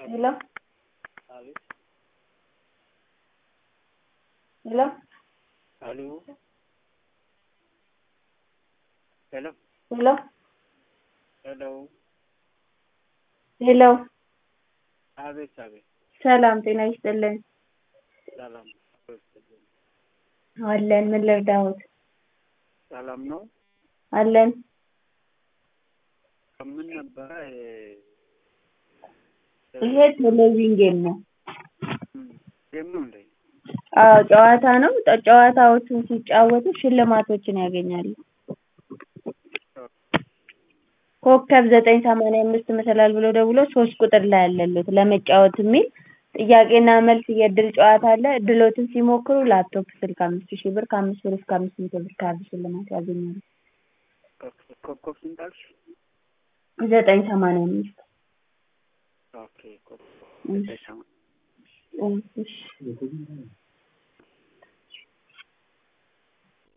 Hello? አቤት Hello? አሎ ሄሎ Hello? ሄሎ Hello? አቤት አቤት ሰላም ጤና ይስጥልን። ሰላም አለን። ምን ልርዳዎት? ሰላም ነው። አለን። ምን ነበረ ይሄ ቴሌቪዥን ጌም ነው። ጌም ነው እንዴ? አዎ ጨዋታ ነው። ጠ- ጨዋታዎቹን ሲጫወቱ ሽልማቶችን ያገኛሉ። ኮከብ ዘጠኝ ሰማንያ አምስት መሰላል ብለው ደውለው ሶስት ቁጥር ላይ አለልዎት ለመጫወት የሚል ጥያቄና መልስ የእድል ጨዋታ አለ። እድሎትን ሲሞክሩ ላፕቶፕ ስልክ አምስት ሺህ ብር ከአምስት ብር እስከ አምስት መቶ ብር ካርድ ሽልማት ያገኛሉ። ኮከብ ስንት አልሽ? ዘጠኝ ሰማንያ አምስት ኦኬ ኮከብ እሺ ዘጠኝ ሰማንያ እሺ